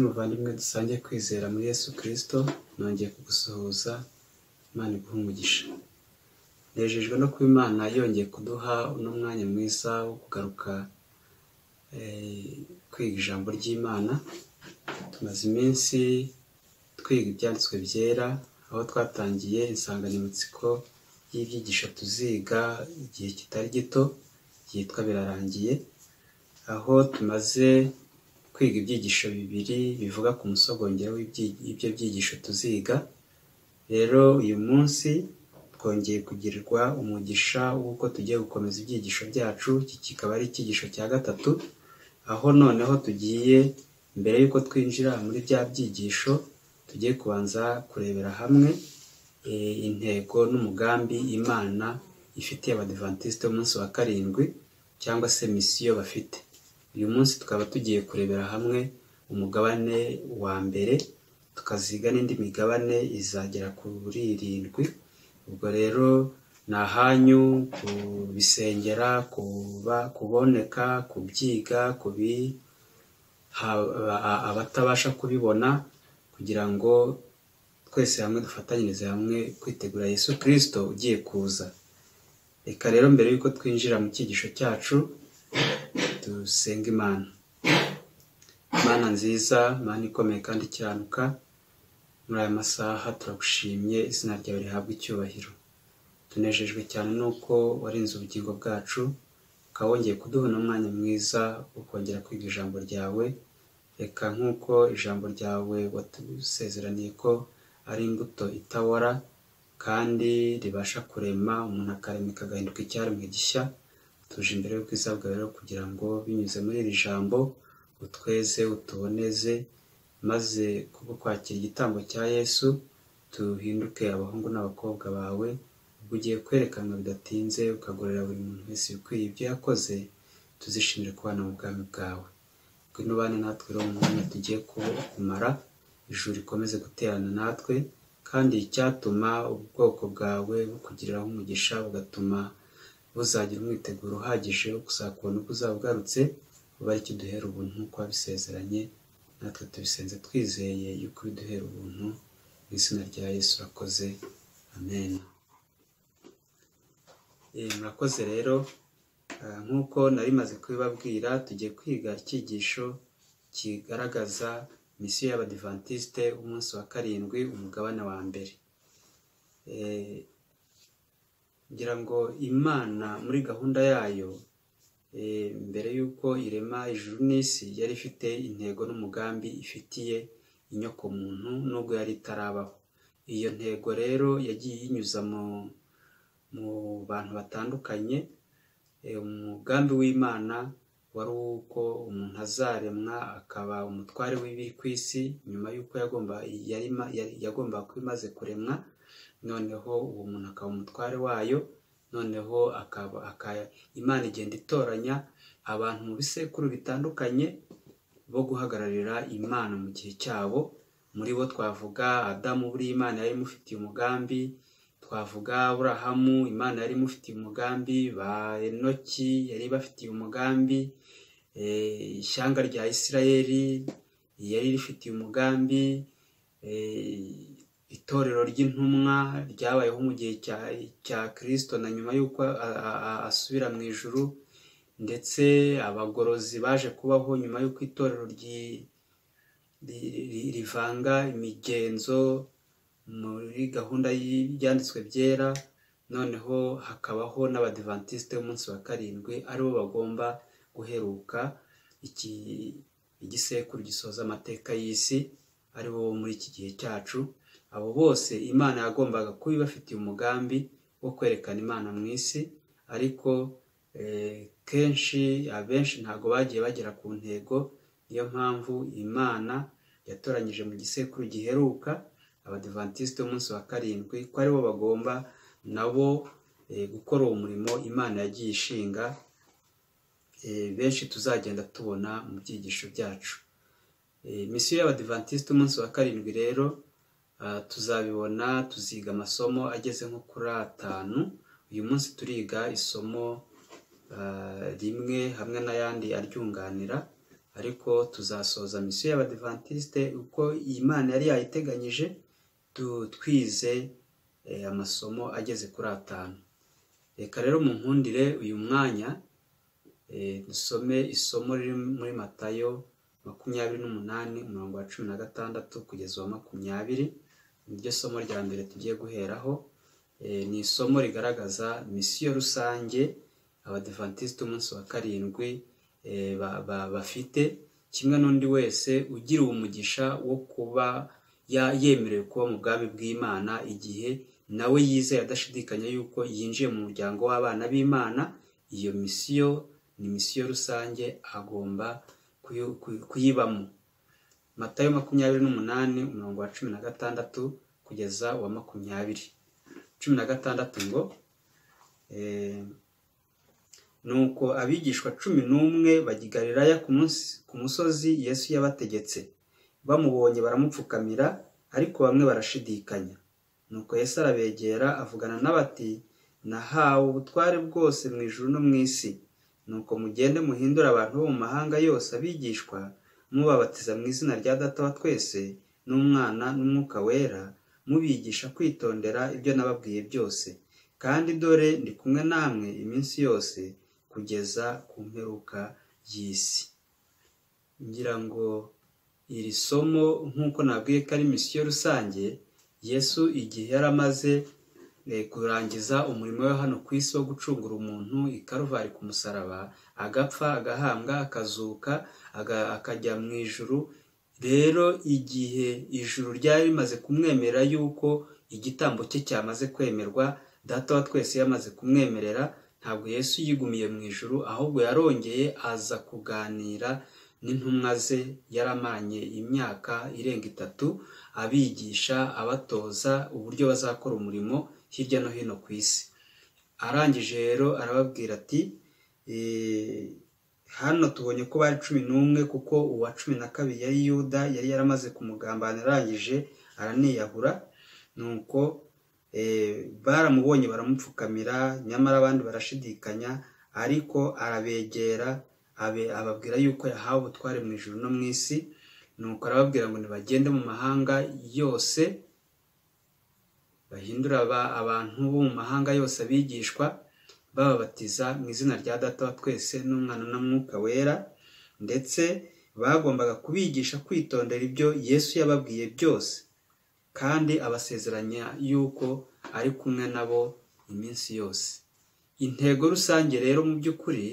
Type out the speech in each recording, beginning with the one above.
muvandimwe dusangiye kwizera muri yesu kirisito nongeye kugusuhuza imana iguha umugisha nejejwe no kuba imana yongeye kuduha uno mwanya mwiza wo kugaruka kwiga ijambo ry'imana tumaze iminsi twiga ibyanditswe byera aho twatangiye insanganyamatsiko y'ibyigisho tuziga igihe kitari gito byitwa birarangiye aho tumaze kwiga ibyigisho bibiri bivuga ku musogongero w'ibyo byigisho tuziga rero uyu munsi twongeye kugirirwa umugisha w'uko tugiye gukomeza ibyigisho byacu iki kikaba ari icyigisho cya gatatu aho noneho tugiye mbere y'uko twinjira muri bya byigisho tugiye kubanza kurebera hamwe intego n'umugambi imana ifitiye abadivantisite umunsi wa karindwi cyangwa se misiyo bafite uyu munsi tukaba tugiye kurebera hamwe umugabane wa mbere tukaziga n'indi migabane izagera kuri irindwi ubwo rero ni ahanyu kubisengera kuboneka kubyiga abatabasha kubibona kugira ngo twese hamwe dufatanyirize hamwe kwitegura yesu kirisito ugiye kuza reka rero mbere y'uko twinjira mu cyigisho cyacu dusenga imana imana nziza imana ikomeye kandi ikiranuka muri aya masaha turagushimye izina ryawe rihabwa icyubahiro tunejejwe cyane n'uko warenze ubugingo bwacu ukaba wongeye kuduha n'umwanya mwiza wo kongera kwiga ijambo ryawe reka nk'uko ijambo ryawe watusezeraniye ko ari imbuto itabora kandi ribasha kurema umuntu akarema agahinduka icyaremwe gishya tuje imbere y'ubwiza bwawe rero kugira ngo binyuze muri iri jambo utweze utuboneze maze kubwo kwakira igitambo cya yesu duhinduke abahungu n'abakobwa bawe ubwo ugiye kwerekanwa bidatinze ukagorera buri muntu wese ukwiye ibyo yakoze tuzishimire kubana mu bwami bwawe ngwino ubane natwe rero mu mwanya tugiye kumara ijuru rikomeze guterana natwe kandi icyatuma ubwoko bwawe bukugiriraho umugisha bugatuma buzagira umwiteguro uhagije wo kuzakubona uko uzaba ugarutse uba ari duhera ubuntu nk'uko wabisezeranye natwe tubisenze twizeye yuko biduhera ubuntu mu izina rya yesu urakoze amen murakoze rero nk'uko nari maze kubibabwira tugiye kwiga icyigisho kigaragaza misiyo y'abadivantisite umunsi wa karindwi umugabane wa mbere ngira ngo imana muri gahunda yayo mbere y'uko irema ijuru n'isi yari ifite intego n'umugambi ifitiye inyokomuntu nubwo yari itarabaho iyo ntego rero yagiye inyuza mu bantu batandukanye umugambi w'imana wari uko umuntu azaremwa akaba umutware w'ibiri ku isi nyuma y'uko yagombaga kuba imaze kuremwa noneho uwo muntu akaba umutware wayo noneho imana igenda itoranya abantu mu bisekuru bitandukanye bo guhagararira imana mu gihe cyabo muri bo twavuga adamu buri imana yari imufitiye umugambi twavuga burahamu imana yari imufitiye umugambi ba enoki yari ibafitiye umugambi ishyanga rya isirayeli yari rifitiye umugambi itorero ry'intumwa ryabayeho mu gihe cya kirisito na nyuma y'uko asubira mu ijuru ndetse abagorozi baje kubaho nyuma y'uko itorero rivanga imigenzo muri gahunda y'ibyanditswe byera noneho hakabaho n'abadivantisite b'umunsi wa karindwi aribo bagomba guheruka igisekuru gisoza amateka y'isi aribo muri iki gihe cyacu abo bose imana yagombaga kuba ibafitiye umugambi wo kwerekana imana mu isi ariko kenshi abenshi ntabwo bagiye bagera ku ntego niyo mpamvu imana yatoranyije mu gisekuru giheruka abadivantisite b'umunsi wa karindwi ko aribo bagomba nabo gukora uwo murimo imana yagiye ishinga benshi tuzagenda tubona mu byigisho byacu misiyo y'abadivantisite umunsi wa karindwi rero tuzabibona tuziga amasomo ageze nko kuri atanu uyu munsi turiga isomo rimwe hamwe n'ayandi aryunganira ariko tuzasoza misiyo y'abadivantisite uko iyi mana yari yayiteganyije twize amasomo ageze kuri atanu reka rero mu nkundire uyu mwanya dusome isomo riri muri matayo makumyabiri n'umunani umurongo wa cumi na gatandatu kugeza uwa makumyabiri niryo somo rya mbere tugiye guheraho ni isomo rigaragaza misiyo rusange abadivantisite umunsi wa karindwi bafite kimwe n'undi wese ugira umugisha wo kuba yemerewe kuba mu bwami bw'imana igihe nawe yizeye adashidikanya yuko yinjiye mu muryango w'abana b'imana iyo misiyo ni misiyo rusange agomba kuyibamo matayo makumyabiri n'umunani umurongo wa cumi na gatandatu kugeza wa makumyabiri cumi na gatandatu ngo nuko abigishwa cumi n'umwe bagigariraya ku musozi yesu yabategetse bamubonye baramupfukamira ariko bamwe barashidikanya nuko yesu arabegera avugana n'abati nahawe ubutware bwose mu ijuru no mu isi nuko mugende muhindure abantu bo mu mahanga yose abigishwa mubabatiza mu izina rya data wa twese n'umwana n'umwuka wera mubigisha kwitondera ibyo nababwiye byose kandi dore ndi kumwe namwe iminsi yose kugeza ku mperuka y'isi ngira ngo iri somo nk'uko nabwiye ko ari misiyo rusange yesu igihe yari amaze kurangiza umurimo we hano ku isi wo gucungura umuntu ikaruvari ku musaraba agapfa agahambwa akazuka akajya mu ijuru rero igihe ijuru ryari rimaze kumwemera yuko igitambo cye cyamaze kwemerwa data wa twese yamaze kumwemerera ntabwo yesu yigumiye mu ijuru ahubwo yarongeye aza kuganira n'intumwa ze yaramanye imyaka irenga itatu abigisha abatoza uburyo bazakora umurimo hirya no hino ku isi arangije rero arababwira ati hano tubonye ko bari cumi n'umwe kuko uwa cumi na kabiri yari yuda yari yaramaze kumugambanira arangije araniyahura nuko baramubonye baramupfukamira nyamara abandi barashidikanya ariko arabegera ababwira yuko yahawe ubutware mu ijoro no mu isi nuko arababwira ngo ntibagende mu mahanga yose bahindura abantu bo mu mahanga yose abigishwa bababatiza mu izina rya data wa twese n'umwana na mwuka wera ndetse bagombaga kubigisha kwitondera ibyo yesu yababwiye byose kandi abasezeranya yuko ari kumwe nabo iminsi yose intego rusange rero mu by'ukuri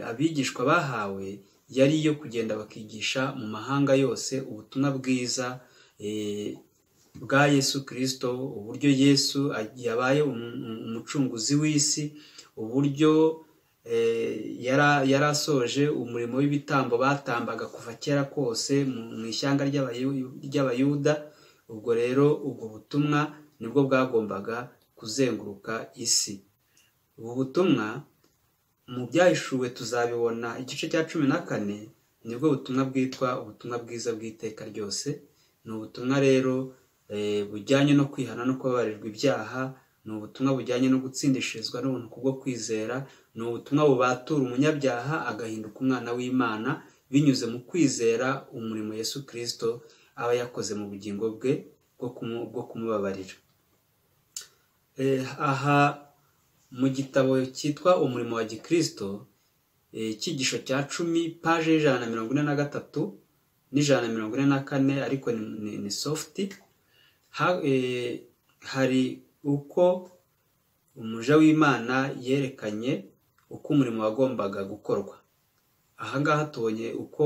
abigishwa bahawe yari iyo kugenda bakigisha mu mahanga yose ubutumwa bwiza bwa yesu kirisito uburyo yesu yabaye umucunguzi w'isi uburyo yari asoje umurimo w'ibitambo batambaga kuva kera kose mu ishyanga ry'abayuda ubwo rero ubwo butumwa nibwo bwagombaga kuzenguruka isi ubu butumwa mu byahishuwe tuzabibona igice cya cumi na kane nibwo butumwa bwitwa ubutumwa bwiza bw'iteka ryose ni ubutumwa rero bujyanye no kwihana no kubabarirwa ibyaha ni ubutumwa bujyanye no gutsindishirizwa n'ubuntu kubwo kwizera ni ubutumwa bubatura umunyabyaha agahinduka umwana w'imana binyuze mu kwizera umurimo Yesu kirisito aba yakoze mu bugingo bwe bwo kumubabarira aha mu gitabo cyitwa umurimo wa gikirisito icyigisho cya cumi paje y'ijana na mirongo ine na gatatu n'ijana na mirongo ine na kane ariko ni sofuti hari uko umuja w'imana yerekanye uko umurimo wagombaga gukorwa ahangaha tubonye uko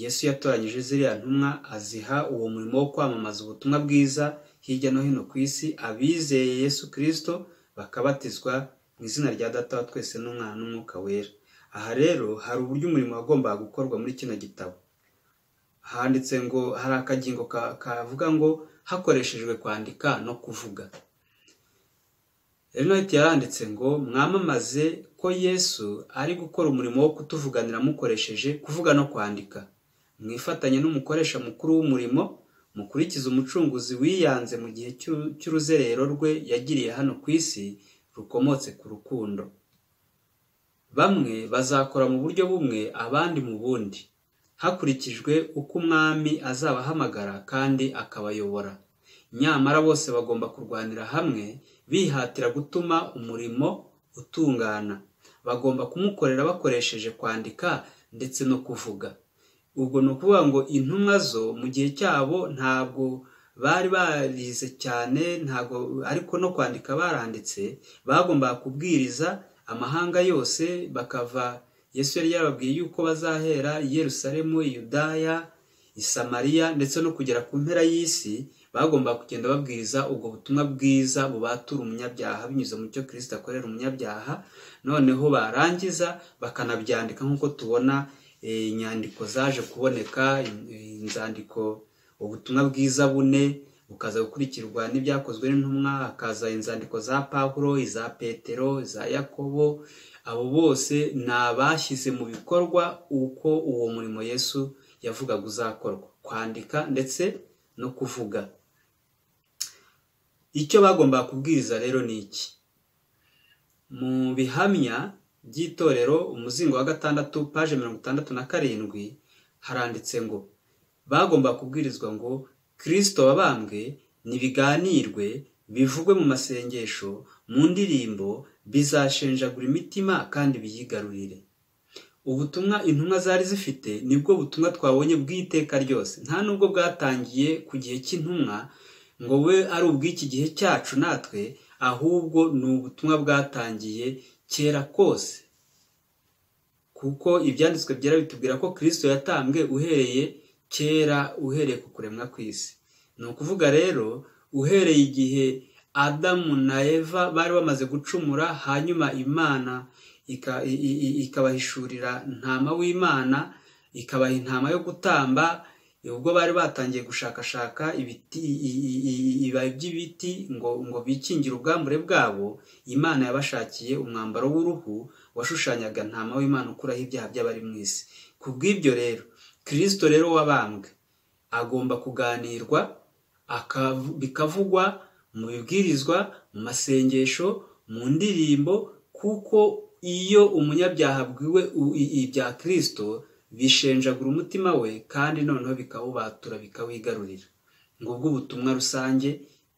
yesu yatoranyije ziriya ntumwa aziha uwo murimo wo kwamamaza ubutumwa bwiza hirya no hino ku isi abizeye yesu kirisito bakabatizwa mu izina rya data wa twese n'umwana n'umwuka wera aha rero hari uburyo umurimo wagombaga gukorwa muri kino gitabo handitse ngo hari akagingo kavuga ngo hakoreshejwe kwandika no kuvuga erinete yaranditse ngo mwamamaze ko yesu ari gukora umurimo wo kutuvuganira mukoresheje kuvuga no kwandika mwifatanye n'umukoresha mukuru w'umurimo mukurikize umucunguzi wiyanze mu gihe cy'uruzerero rwe yagiriye hano ku isi rukomotse ku rukundo bamwe bazakora mu buryo bumwe abandi mu bundi hakurikijwe uko umwami azabahamagara kandi akabayobora nyamara bose bagomba kurwanira hamwe bihatira gutuma umurimo utungana bagomba kumukorera bakoresheje kwandika ndetse no kuvuga ubwo ni ukuvuga ngo intumwa zo mu gihe cyabo ntabwo bari barize cyane ntabwo ariko no kwandika baranditse bagombaga kubwiriza amahanga yose bakava yesu yari yababwiye yuko bazahera i Yerusalemu Yudaya i Samariya ndetse no kugera ku mpera y'isi bagomba kugenda babwiriza ubwo butumwa bwiza bubatura umunyabyaha binyuze mu cyo kirisita akorera umunyabyaha noneho barangiza bakanabyandika nk'uko tubona inyandiko zaje kuboneka inzandiko ubutumwa bwiza bune bukaza gukurikirwa n'ibyakozwe n'intumwa hakaza inzandiko za pawuro iza petero iza yakobo abo bose ni abashyize mu bikorwa uko uwo murimo yesu yavugaga uzakorwa kwandika ndetse no kuvuga icyo bagombaga kubwiriza rero ni iki mu bihamya by'itorero umuzingo wa gatandatu paje mirongo itandatu na karindwi haranditse ngo bagomba kubwirizwa ngo kirisito wabambwe ntibiganirwe bivugwe mu masengesho mu ndirimbo bizashenjagura imitima kandi biyigarurire ubutumwa intumwa zari zifite nibwo butumwa twabonye bw'iteka ryose nta nubwo bwatangiye ku gihe cy'intumwa ngo we ari ubw'iki gihe cyacu natwe ahubwo ni ubutumwa bwatangiye kera kose kuko ibyanditswe byera bitubwira ko kirisito yatambwe uhereye kera uhereye ku kuremwa kw'isi ni ukuvuga rero uhereye igihe adamu na eva bari bamaze gucumura hanyuma imana ikabahishurira ntama w'imana ikabaha intama yo gutamba ubwo bari batangiye gushakashaka ibibabi by'ibiti ngo ngo bikingire ubwambure bwabo imana yabashakiye umwambaro w'uruhu washushanyaga ntama w'imana ukuraho ibyaha by'abari mu isi ku bw'ibyo rero kirisito rero wabambwe agomba kuganirwa bikavugwa mu bibwirizwa mu masengesho mu ndirimbo kuko iyo umunyabyaha abwiwe ibya kirisito bishenjagura umutima we kandi noneho bikawubatura bikawigarurira ngo ubwo ubutumwa rusange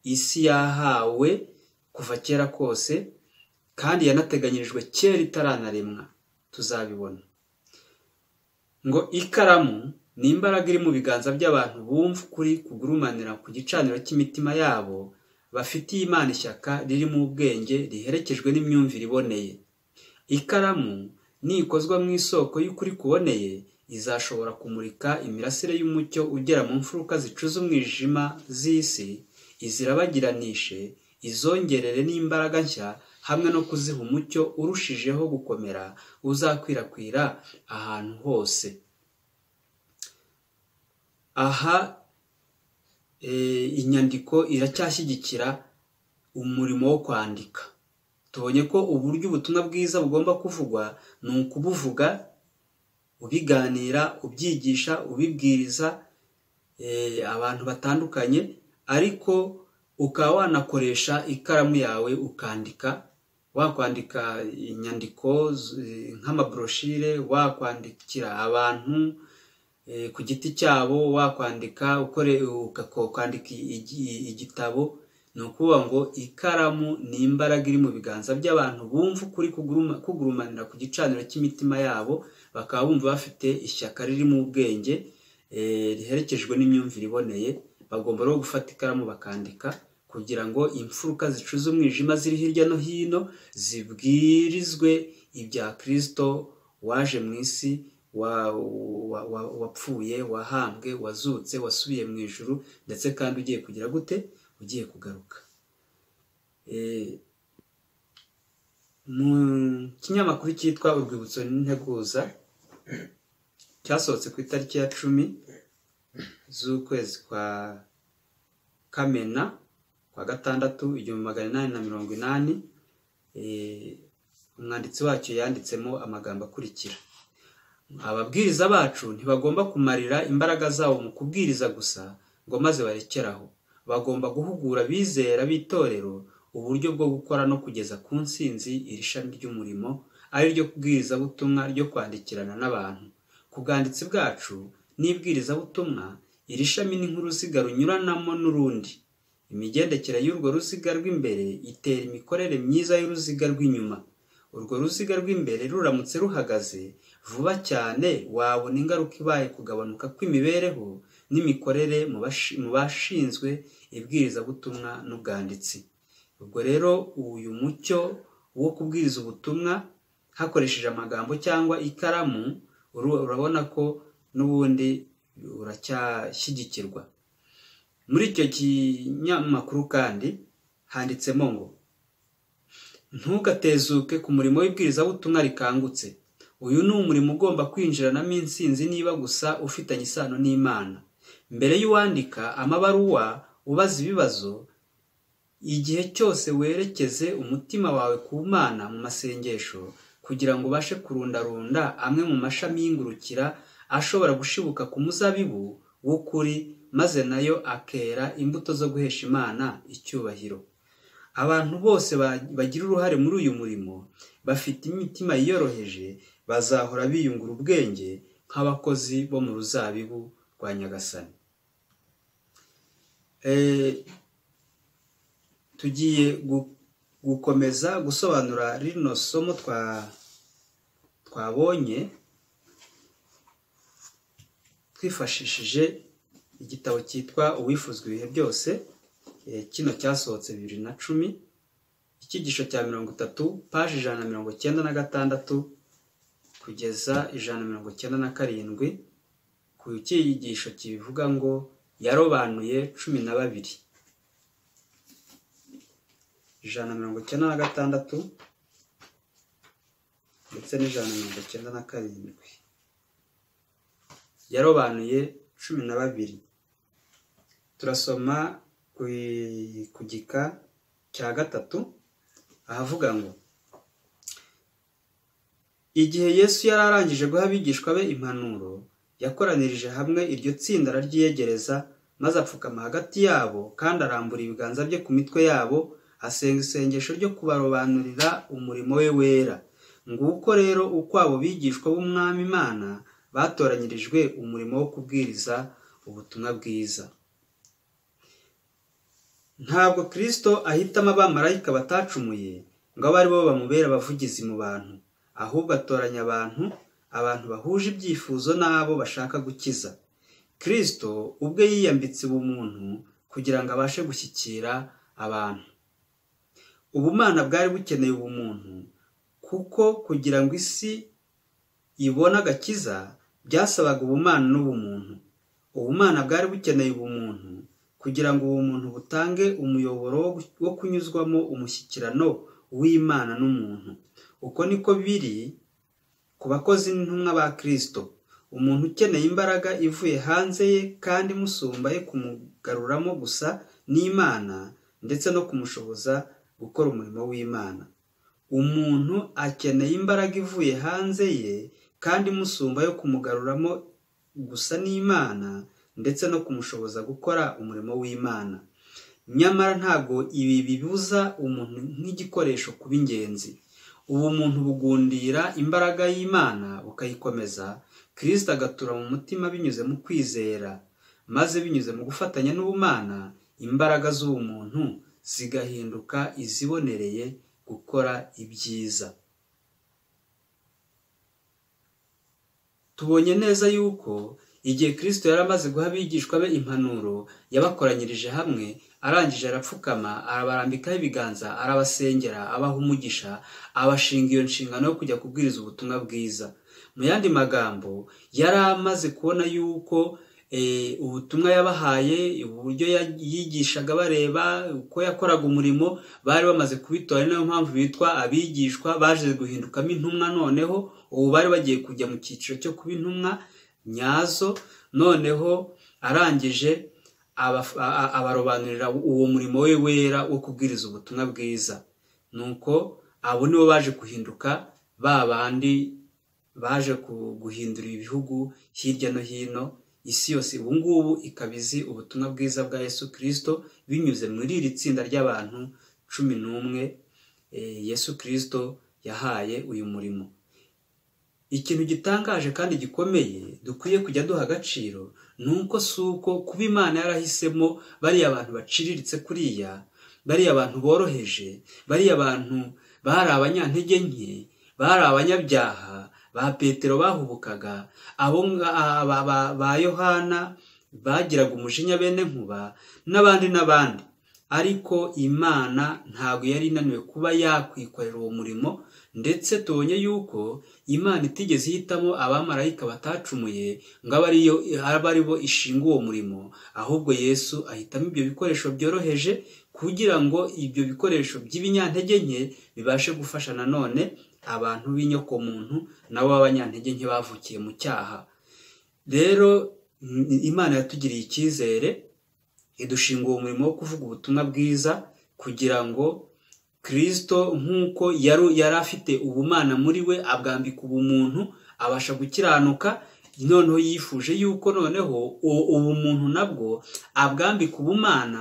isi yahawe kuva kera kose kandi yanateganyirijwe kera itaranaremwa tuzabibona ngo ikaramu ni imbaraga iri mu biganza by'abantu bumva ukuri kugurumanira ku gicaniro cy'imitima yabo bafitiye imana ishyaka ririmo ubwenge riherekejwe n'imyumvire iboneye ikaramu nikozwa mu isoko y'ukuri kuboneye izashobora kumurika imirasire y'umucyo ugera mu mfuruka zicuza umwijima z'isi izirabagiranishe izongerere n'imbaraga nshya hamwe no kuziha umucyo urushijeho gukomera uzakwirakwira ahantu hose aha inyandiko iracyashyigikira umurimo wo kwandika tubonye ko uburyo ubutumwa bwiza bugomba kuvugwa ni ukubuvuga ubiganira ubyigisha ubibwiriza abantu batandukanye ariko ukaba wanakoresha ikaramu yawe ukandika wakwandika inyandiko nk'amabroshire wakwandikira abantu ku giti cyabo wakwandika ukandika igitabo ni ukuvuga ngo ikaramu ni imbaraga iri mu biganza by'abantu bumva ukuri kugurumanira ku gicaniro cy'imitima yabo bakaba bumva bafite ishyaka ririmo ubwenge riherekejwe n'imyumvire iboneye bagomba rero gufata ikaramu bakandika kugira ngo imfuruka zicuze umwijima ziri hirya no hino zibwirizwe ibya kirisito waje mu isi wapfuye wahambwe wazutse wasubiye mu ijuru ndetse kandi ugiye kugira gute ugiye kugaruka mu kinyamakuru cyitwa urwibutso n'integuza cyasohotse ku itariki ya cumi z'ukwezi kwa kamena kwa gatandatu igihumbi magana inani na mirongo inani umwanditsi wacyo yanditsemo amagambo akurikira ababwiriza bacu ntibagomba kumarira imbaraga zabo mu kubwiriza gusa ngo maze barekeraho bagomba guhugura abizera b'itorero uburyo bwo gukora no kugeza ku nsinzi iri shami ry'umurimo ari ryo kubwirizabutumwa ryo kwandikirana n'abantu ku bwanditsi bwacu n'ibwirizabutumwa iri shami ni nk'uruziga runyuranamo n'urundi imigendekere y'urwo ruziga rw'imbere itera imikorere myiza y'uruziga rw'inyuma urwo ruziga rw'imbere ruramutse ruhagaze vuba cyane wabona ingaruka ibaye kugabanuka kw'imibereho n'imikorere mu bashinzwe ibwirizabutumwa n'ubwanditsi ubwo rero uyu mucyo wo kubwiriza ubutumwa hakoresheje amagambo cyangwa ikaramu urabona ko n'ubundi uracyashyigikirwa muri icyo kinyamakuru kandi handitsemo ngo ntugatezuke ku murimo w'ibwirizabutumwa rikangutse uyu ni umurimo ugomba kwinjiranamo insinzi niba gusa ufitanye isano n'imana mbere y'uwandika amabaruwa ubaza ibibazo igihe cyose werekeze umutima wawe ku mana mu masengesho kugira ngo ubashe kurundarunda amwe mu mashami y'ingurukira ashobora gushibuka ku muzabibu w'ukuri maze nayo akera imbuto zo guhesha imana icyubahiro abantu bose bagira uruhare muri uyu murimo bafite imitima yiyoroheje bazahora biyungura ubwenge nk'abakozi bo mu ruzabibu rwa nyagasani tugiye gukomeza gusobanura rino somo twabonye twifashishije igitabo cyitwa uwifuzwa ibihe byose kino cyasohotse bibiri na cumi icyigisho cya mirongo itatu paji ijana na mirongo icyenda na gatandatu kugeza ijana na mirongo icyenda na karindwi ku cyigisho kibivuga ngo yarobanuye cumi na babiri ijana na mirongo icyenda na gatandatu ndetse n'ijana na mirongo icyenda na karindwi yarobanuye cumi na babiri turasoma ku gika cya gatatu ahavuga ngo igihe yesu yari arangije guha abigishwa be impanuro yakoranirije hamwe iryo tsinda araryiyegereza maze apfukama hagati yabo kandi arambura ibiganza bye ku mitwe yabo asenga isengesho ryo kubarobanurira umurimo we wera nguko rero uko abo bigishwa b'umwami imana batoranyirijwe umurimo wo kubwiriza ubutumwa bwiza ntabwo kirisito ahitamo abamarayika batacumuye ngo abe aribo bamubera abavugizi mu bantu ahubwo atoranya abantu abantu bahuje ibyifuzo n'abo bashaka gukiza kirisito ubwe yiyambitse ubumuntu kugira ngo abashe gushyikira abantu ubumana bwari bukeneye ubumuntu kuko kugira ngo isi ibone agakiza byasabaga ubumana n'ubumuntu ubumana bwari bukeneye ubumuntu kugira ngo ubumuntu butange umuyoboro wo kunyuzwamo umushyikirano w'imana n'umuntu uko niko biri ku bakozi n'intumwa ba kirisito umuntu ukeneye imbaraga ivuye hanze ye kandi imusumba ye kumugaruramo gusa n'imana ndetse no kumushoboza gukora umurimo w'imana umuntu akeneye imbaraga ivuye hanze ye kandi imusumba yo kumugaruramo gusa n'imana ndetse no kumushoboza gukora umurimo w'imana nyamara ntabwo ibi bibuza umuntu nk'igikoresho kuba ingenzi ubu muntu bugundira imbaraga y'imana bukayikomeza kirisita agatura mu mutima binyuze mu kwizera maze binyuze mu gufatanya n'ubumana imbaraga z'ubumuntu zigahinduka izibonereye gukora ibyiza tubonye neza yuko igihe kirisito yari amaze guha abigishwa be impanuro yabakoranyirije hamwe arangije arapfukama arabarambikaho ibiganza arabasengera abaha umugisha abashinga iyo nshingano yo kujya kubwiriza ubutumwa bwiza mu yandi magambo yari amaze kubona yuko ubutumwa yabahaye uburyo yigishaga bareba uko yakoraga umurimo bari bamaze kubitora niyo mpamvu bitwa abigishwa baje guhindukamo intumwa noneho ubu bari bagiye kujya mu cyiciro cyo kuba intumwa nyazo noneho arangije abarobanurira uwo murimo we wera wo kubwiriza ubutumwa bwiza nuko abo nibo baje guhinduka ba bandi baje guhindura ibihugu hirya no hino isi yose ubu ngubu ikaba izi ubutumwa bwiza bwa yesu kirisito binyuze muri iri tsinda ry'abantu cumi n'umwe yesu kirisito yahaye uyu murimo ikintu gitangaje kandi gikomeye dukwiye kujya duha agaciro ni uko si uko kuba imana yarahisemo bariya abantu baciriritse kuriya bariya abantu boroheje bariya abantu bari abanyantege nke bari abanyabyaha ba petero bahubukaga abo ba yohana bagiraga umujinya bene nkuba n'abandi n'abandi ariko imana ntabwo yari inaniwe kuba yakwikorera uwo murimo ndetse tubonye yuko imana itigeze ihitamo abamarayika batacumuye ngo abe ari bo ishinga uwo murimo ahubwo yesu ahitamo ibyo bikoresho byoroheje kugira ngo ibyo bikoresho by'ibinyantege nke bibashe gufasha nanone abantu b'inyokomuntu nabo b'abanyantege nke bavukiye mu cyaha rero imana yatugiriye icyizere idushinga uwo murimo wo kuvuga ubutumwa bwiza kugira ngo kirisito nk'uko yari afite ubumana muri we abwambika ubumuntu abasha gukiranuka noneho yifuje yuko noneho ubumuntu nabwo abwambika ubumana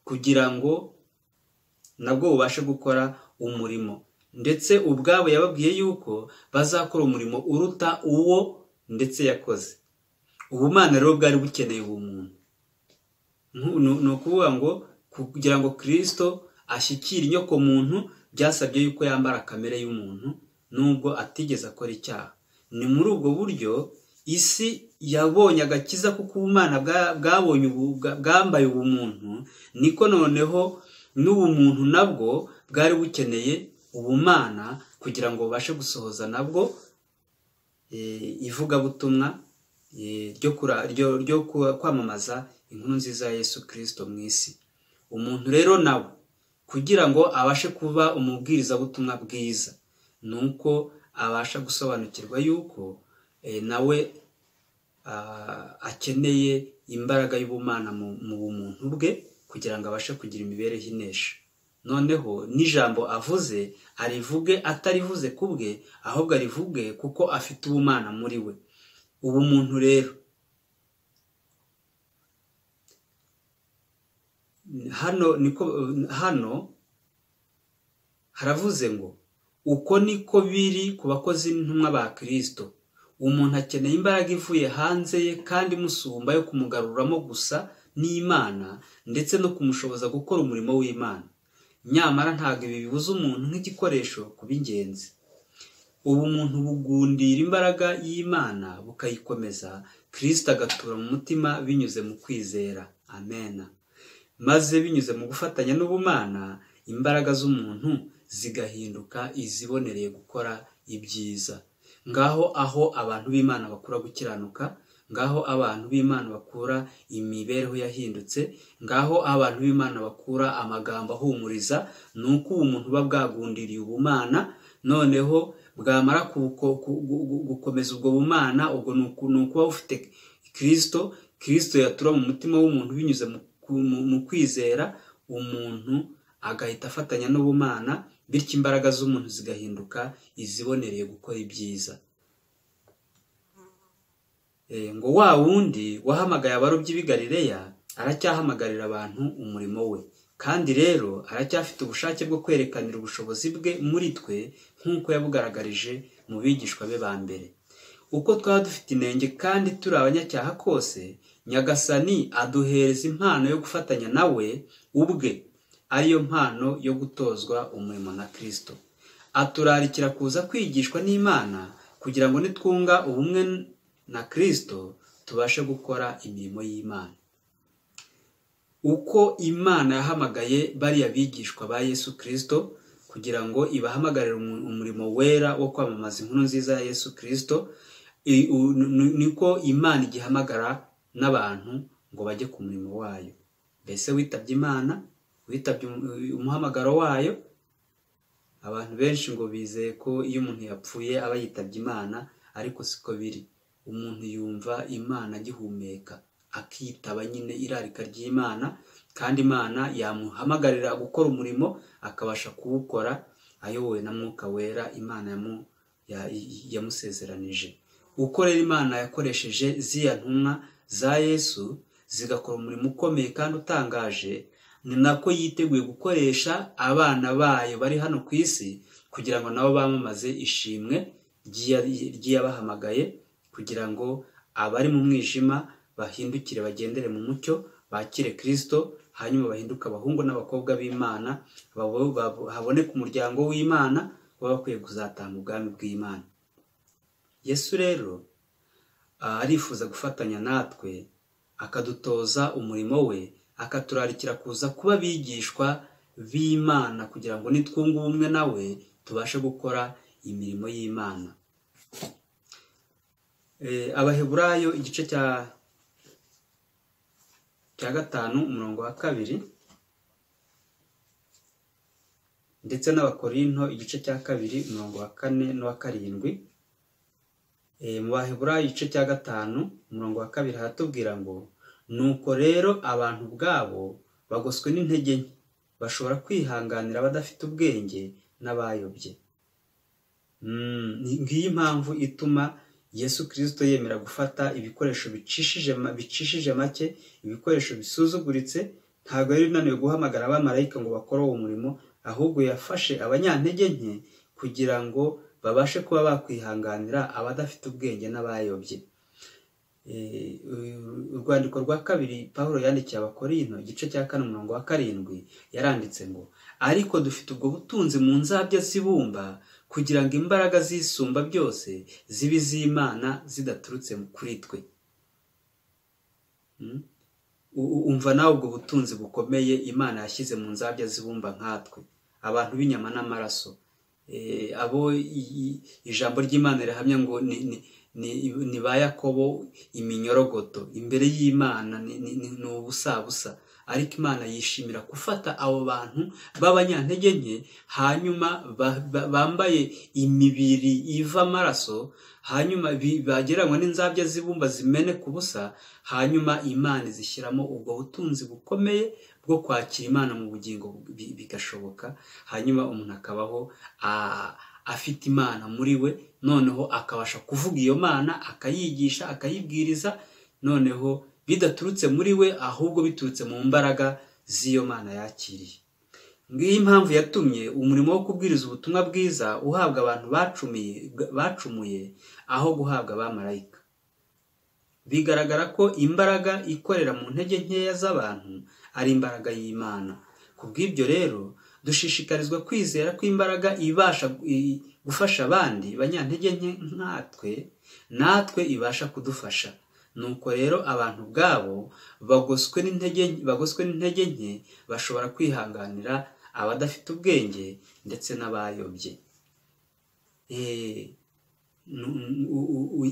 kugira ngo nabwo bubashe gukora umurimo ndetse ubwabo yababwiye yuko bazakora umurimo uruta uwo ndetse yakoze ubumana rero bwari bukeneye ubumuntu ni ukuvuga ngo kugira ngo kirisito ashyikire inyokomuntu byasabye yuko yambara kamere y'umuntu nubwo atigeze akora icyaha ni muri ubwo buryo isi yabonye agakiza kuko ubumana bwabonye bwambaye ubumuntu niko noneho n'ubumuntu nabwo bwari bukeneye ubumana kugira ngo babashe gusohoza nabwo ivugabutumwa ryo kwamamaza inkuru nziza ya Yesu kirisito mu isi umuntu rero nawe kugira ngo abashe kuba umubwirizabutumwa bwiza ni uko abasha gusobanukirwa yuko nawe akeneye imbaraga y'ubumana mu bumuntu bwe kugira ngo abashe kugira imibereho inesha noneho n'ijambo avuze arivuge atarivuze ku bwe ahubwo arivuge kuko afite ubumana muri we ubumuntu rero hano niko hano haravuze ngo uko niko biri ku bakozi n'intumwa ba kirisito umuntu akeneye imbaraga ivuye hanze ye kandi musumba yo kumugaruramo gusa n'imana ndetse no kumushoboza gukora umurimo w'imana nyamara ntabwo ibi bibuza umuntu nk'igikoresho ku b'ingenzi ubumuntu bugundira imbaraga y'imana bukayikomeza kirisito agatura mu mutima binyuze mu kwizera amena maze binyuze mu gufatanya n'ubumana imbaraga z'umuntu zigahinduka izibonereye gukora ibyiza ngaho aho abantu b'imana bakura gukiranuka ngaho abantu b'imana bakura imibereho yahindutse ngaho abantu b'imana bakura amagambo ahumuriza ni uko ubu muntu uba bwagundiriye ubumana noneho bwamara gukomeza ubwo bumana ubwo ni ukuba bufite kirisito kirisito yatura mu mutima w'umuntu binyuze mu mu kwizera umuntu agahita afatanya n'ubumana bityo imbaraga z'umuntu zigahinduka izibonereye gukora ibyiza ngo wa wundi wahamagaye abarobyi b'i Galileya aracyahamagarira abantu umurimo we kandi rero aracyafite ubushake bwo kwerekanira ubushobozi bwe muri twe nk'uko yabugaragarije mu bigishwa be ba mbere uko twaba dufite inenge kandi turi abanyacyaha kose nyagasani aduhereza impano yo gufatanya nawe ubwe ariyo mpano yo gutozwa umurimo na kirisito aturarikira kuza kwigishwa n'imana kugira ngo nitwunga ubumwe na kirisito tubashe gukora imirimo y'imana uko imana yahamagaye bariya bigishwa ba yesu kirisito kugira ngo ibahamagarire umurimo wera wo kwamamaza inkuru nziza ya yesu kirisito niko imana igihamagara n'abantu ngo bajye ku murimo wayo mbese witabye imana witabye umuhamagaro wayo abantu benshi ngo bizeye ko iyo umuntu yapfuye aba yitabye imana ariko siko biri umuntu yumva imana agihumeka akitaba nyine irarika ry'imana kandi imana yamuhamagarira gukora umurimo akabasha kuwukora ayobowe na mwuka wera imana yamusezeranije ukorera imana yakoresheje ziya ntumwa za yesu zigakora umurimo ukomeye kandi utangaje ni nako yiteguye gukoresha abana bayo bari hano ku isi kugira ngo nabo bamamaze ishimwe ry'iyabahamagaye kugira ngo abari mu mwijima bahindukire bagendere mu mucyo bakire kirisito hanyuma bahinduke abahungu n'abakobwa b'imana haboneke umuryango w'imana baba bakwiye kuzatanga ubwami bw'imana yesu rero arifuza gufatanya natwe akadutoza umurimo we akaturarikira kuza kuba abigishwa b'imana kugira ngo nitwunge ubumwe nawe tubashe gukora imirimo y'imana abaheburayo igice cya gatanu umurongo wa kabiri ndetse n'abakorinto igice cya kabiri umurongo wa kane n'uwa karindwi mu baheburayo igice cya gatanu umurongo wa kabiri haratubwira ngo nuko rero abantu ubwabo bagoswe n'intege nke bashobora kwihanganira abadafite ubwenge n'abayobye ngiyi impamvu ituma yesu kirisito yemera gufata ibikoresho bicishije make ibikoresho bisuzuguritse ntabwo yari unaniwe guhamagara abamarayika ngo bakore uwo murimo ahubwo yafashe abanyantege nke kugira ngo babashe kuba bakwihanganira abadafite ubwenge n'abayobye urwandiko rwa kabiri paul yandikiye abakorino igice cya kane umurongo wa karindwi yaranditse ngo ariko dufite ubwo butunzi mu nzabya zibumba kugira ngo imbaraga zisumba byose zibe iz'imana zidaturutse kuri twe umva nawe ubwo butunzi bukomeye imana yashyize mu nzabya zibumba nkatwe abantu b'inyama n'amaraso abo ijambo ry'imana rihamya ngo ni ba yakobo iminyorogoto imbere y'imana ni ubusabusa ariko imana yishimira gufata abo bantu b'abanyantege nke hanyuma bambaye imibiri iva amaraso hanyuma bagereranywa n'inzabya z'ibumba zimene ku busa hanyuma imana zishyiramo ubwo butunzi bukomeye bwo kwakira imana mu bugingo bigashoboka hanyuma umuntu akabaho afite imana muri we noneho akabasha kuvuga iyo mana akayigisha akayibwiriza noneho bidaturutse muri we ahubwo biturutse mu mbaraga z'iyo mana yakiriye ngiyi impamvu yatumye umurimo wo kubwiriza ubutumwa bwiza uhabwa abantu bacumuye aho guhabwa abamarayika bigaragara ko imbaraga ikorera mu ntege nkeya z'abantu ari imbaraga y'imana ku bw'ibyo rero dushishikarizwa kwizera ko imbaraga ibasha gufasha abandi banyantege nke nkatwe natwe ibasha kudufasha nuko rero abantu ubwabo bagoswe n'intege nke bashobora kwihanganira abadafite ubwenge ndetse n'abayobye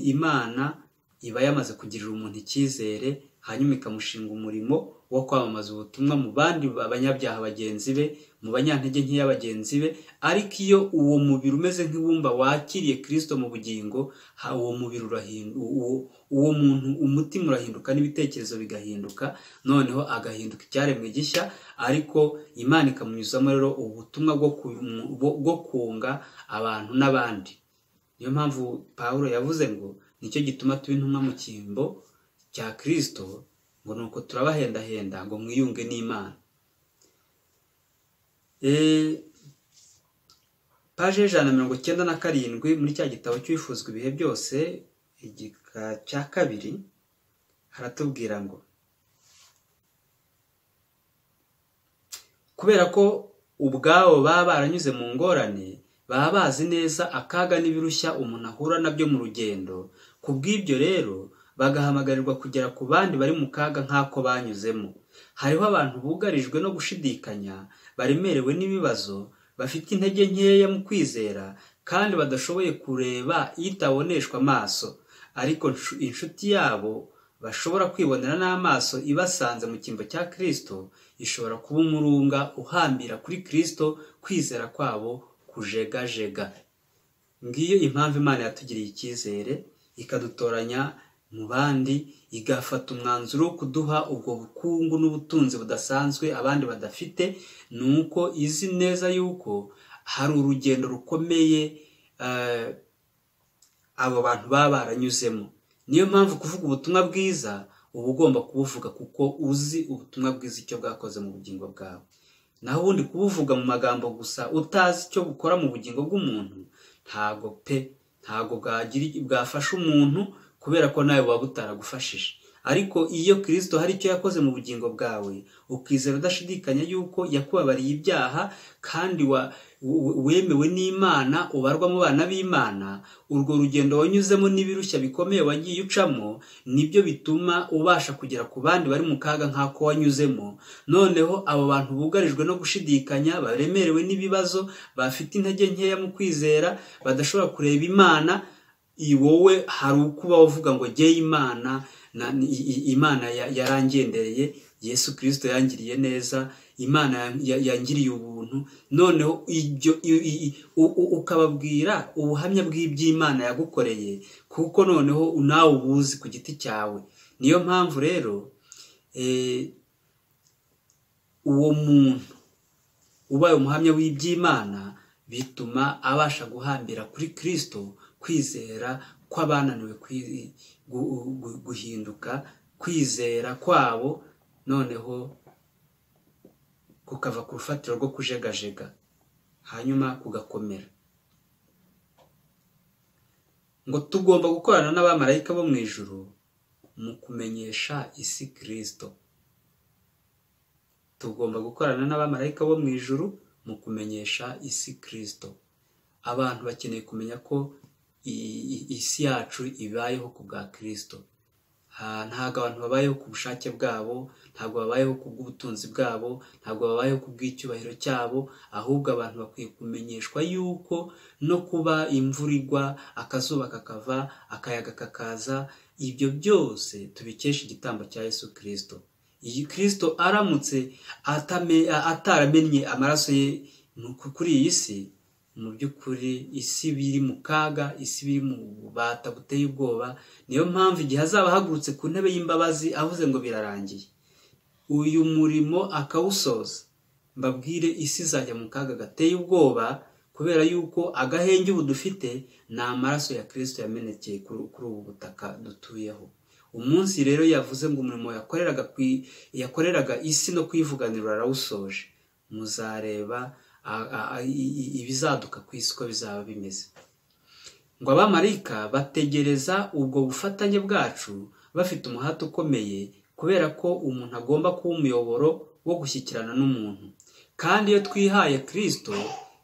imana iba yamaze kugirira umuntu icyizere hanyuma ikamushinga umurimo wo kwamamaza ubutumwa mu bandi banyabyaha bagenzi be mu banyantege nkeya bagenzi be ariko iyo uwo mubiri umeze nk'ibumba wakiriye kirisito mu bugingo uwo mubiri uwo muntu umutima urahinduka n'ibitekerezo bigahinduka noneho agahinduka icyaremwe gishya ariko imana ikamunyuzamo rero ubutumwa bwo kunga abantu n'abandi niyo mpamvu paul yavuze ngo nicyo gituma tuba intumwa mu cyimbo cya kirisito ngo ni uko turabahendahenda ngo mwiyunge n'imana paje y'ijana na mirongo icyenda na karindwi muri cya gitabo cy'ibifuzwa ibihe byose igika cya kabiri haratubwira ngo kubera ko ubwabo baba baranyuze mu ngorane baba bazi neza akaga n'ibirushya umuntu ahura nabyo mu rugendo ku bw'ibyo rero bagahamagarirwa kugera ku bandi bari mu kaga nk'ako banyuzemo hariho abantu bugarijwe no gushidikanya baremerewe n'ibibazo bafite intege nkeya mu kwizera kandi badashoboye kureba itaboneshwa amaso ariko inshuti yabo bashobora kwibonera n'amaso ibasanze mu cyimbo cya kirisito ishobora kuba umurunga uhambira kuri kirisito kwizera kwabo kujegajega ngiyo impamvu imana yatugiriye icyizere ikadutoranya mu bandi igafata umwanzuro wo kuduha ubwo bukungu n'ubutunzi budasanzwe abandi badafite ni uko izi neza yuko hari urugendo rukomeye abo bantu baba baranyuzemo niyo mpamvu kuvuga ubutumwa bwiza uba ugomba kubuvuga kuko uzi ubutumwa bwiza icyo bwakoze mu bugingo bwawe naho ubundi kubuvuga mu magambo gusa utazi icyo bukora mu bugingo bw'umuntu ntabwo pe ntabwo bwagira bwafasha umuntu kubera ko nawe buba butaragufashije ariko iyo kirisito hari icyo yakoze mu bugingo bwawe ukizera udashidikanya yuko yakubabariye ibyaha kandi wemewe n'imana ubarwa mu bana b'imana urwo rugendo wanyuzemo n'ibirushya bikomeye wagiye ucamo nibyo bituma ubasha kugera ku bandi bari mu kaga nk'ako wanyuzemo noneho abo bantu bugarijwe no gushidikanya baremerewe n'ibibazo bafite intege nkeya mu kwizera badashobora kureba imana wowe hari uko uba uvuga ngo geye imana imana yarangendereye yesu kirisito yangiriye neza imana yangiriye ubuntu noneho ukababwira ubuhamya bw'iby'imana yagukoreye kuko noneho nawe ubuzi ku giti cyawe niyo mpamvu rero uwo muntu ubaye umuhamya w'iby'imana bituma abasha guhambira kuri kirisito kwizera kw'abananiwe guhinduka kwizera kwabo noneho kukava ku rufatiro rwo kujegajega hanyuma kugakomera ngo tugomba gukorana n'abamarayika bo mu ijoro mu kumenyesha isi kirisito tugomba gukorana n'abamarayika bo mu ijoro mu kumenyesha isi kirisito abantu bakeneye kumenya ko isi yacu ibayeho ku bwa kirisito ntabwo abantu babayeho ku bushake bwabo ntabwo babayeho ku bw'ubutunzi bwabo ntabwo babayeho ku bw'icyubahiro cyabo ahubwo abantu bakwiye kumenyeshwa yuko no kuba imvura igwa akazuba kakava akayaga kakaza ibyo byose tubikesha igitambo cya yesu kirisito iyi kirisito aramutse ataramenye amaraso ye kuri iyi si mu by'ukuri isi biri mu kaga isi biri mu bubata buteye ubwoba niyo mpamvu igihe azaba ahagurutse ku ntebe y'imbabazi avuze ngo birarangiye uyu murimo akawusoza mbabwire isi izajya mu kaga gateye ubwoba kubera yuko agahenge ubu dufite ni amaraso ya kirisito yamenekeye kuri ubu butaka dutuyeho umunsi rero yavuze ngo umurimo yakoreraga isi no kuyivuganira arawusoje muzareba ibizaduka ku isi uko bizaba bimeze ngo abamarayika bategereza ubwo bufatanye bwacu bafite umuhate ukomeye kubera ko umuntu agomba kuba umuyoboro wo gushyikirana n'umuntu kandi iyo twihaye kirisito